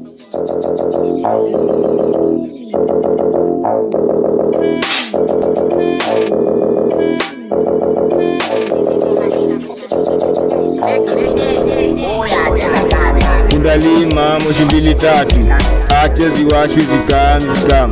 Kundalima moshi mbili tatu, acha ziwashwe zikamzikam.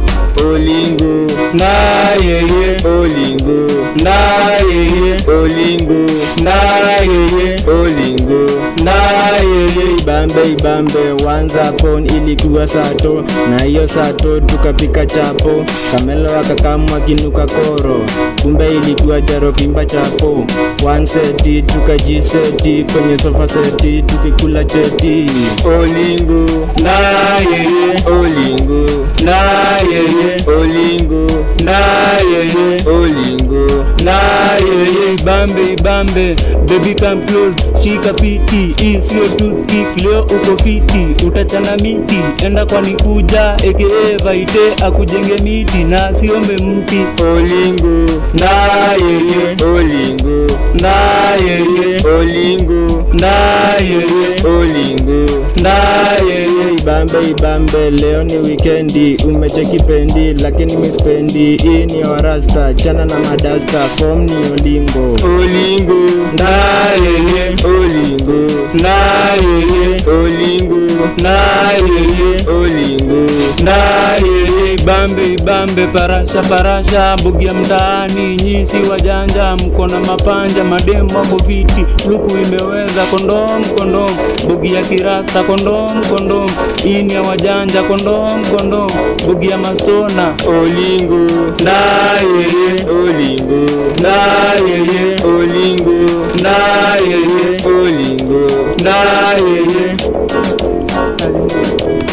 Olingo na yeye olingo na yeye olingo na yeye olingo na yeye ibambe ibambe wanza pon ilikuwa sato na hiyo sato tukapika chapo kamelo akakamwa kinuka koro kumbe ilikuwa jaro pimba chapo one seti tukajiseti kwenye sofa seti tukikula cheti olingo na yeye olingo na yeye olingo na yeye olingo na yeye ibambe ibambe baby come close shika piti hii sio toothpick leo uko fiti utachana miti enda kwani kuja aka vaite akujenge miti na siombe mti olingo na yeye olingo na yeye olingo na yeye olingo na yeye ibambe ibambe leo ni wikendi umecheki pendi lakini mispendi hii ni warasta chana na madasta fom ni olingo olingo na yeye olingo na yeye olingo na yeye olingo na yeye ibambe ibambe parasha parasha mbugi ya mtaani nyisi wajanja mko na mapanja mademu wako viti luku imeweza kondom kondom mbugi ya kirasta kondom kondom ini ya wajanja kondom kondom mbugi ya mastona olingo na yeye olingo na yeye olingo na yeye olingo na yeye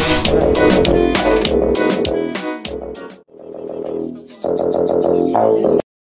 Thank